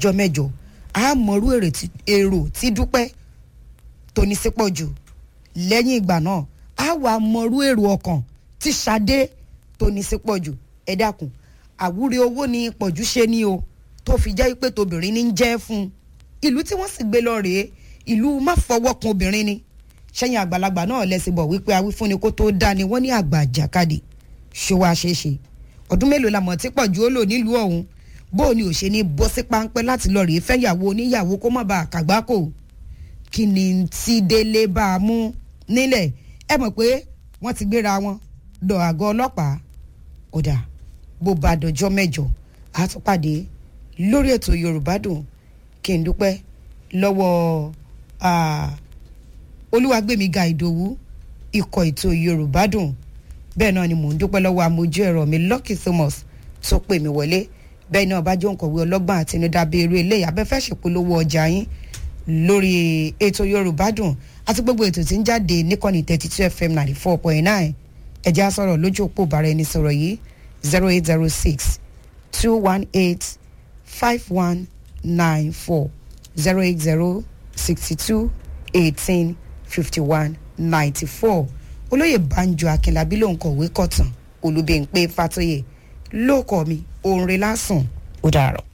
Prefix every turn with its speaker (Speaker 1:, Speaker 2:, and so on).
Speaker 1: jọ mẹ́jọ a mọ̀rú èrò tí dúpẹ́ tó ní sípò jù lẹ́yìn ìgbà náà a wà mọ̀rú èrò ọkàn tí Ṣadé tó ní sípò jù ẹ dákun àwúre owó ni pọ̀jù ṣe ni o tó fi jẹ́ pé tobìnrin ní jẹ́ fún un ìlú tí wọ́n sì gbé lọ rèé ìlú má fọwọ́ kan obìnrin ni sẹ́yìn àgbàlagbà náà lẹ́sìn bọ̀ wípé awífúnni kó tó dá ni wọ́n ní àgbà àjàkadì ṣó wá ṣeé ṣe ọdún mélòó la mọ̀ tí pọ̀jù ó lò nílùú ọ̀hún bó o ní ò ṣe ní bọ́ sí páńpẹ́ láti lọ rèé fẹ́yàwó oníyàwó kó má bàa kàgbákò kí ni tí délé bá a mú nílẹ̀ ẹ mọ̀ pé wọ́n ti gbéra wọn lọ àgọ́ ọlọ́pàá ọ̀dà bó ba dọjọ́ mẹ́jọ a tún pàdé lórí ètò Yorùbá Dùn kí n dúpẹ́ lọ́wọ́ Olúwagbémiga Ìdòwú ikọ̀ ètò Yorùbá Dùn bẹ́ẹ̀ náà ni mò ń dúpẹ́ lọ́wọ́ amójú ẹ̀rọ mi Lucky Thomas tó pè mí wọlé bẹ́ẹ̀ náà bá jẹ́ òǹkọ̀wé ọlọ́gbọ́n àtinúdá bíi eré eléyà abẹ́fẹ́ ṣèpolówó ọjà yín lórí ètò Yorùbá Dùn àti gbogbo ètò tí ń jáde níkànnì thirty two FM ninety four point nine ẹ̀jẹ̀ á sọ̀rọ̀ lójú òpó bàrà ẹni sọ̀rọ̀ yìí zero eight zero six two one eight five one nine four zero eight zero sixty two eighteen fifty one ninety four olóyè banjo akínlábí ló ń kọ̀wé kọ̀tàn olùbẹ̀ǹpẹ̀ fàtóyè lóòkọ̀ mi òǹrẹ̀ lásán ó dàrọ̀.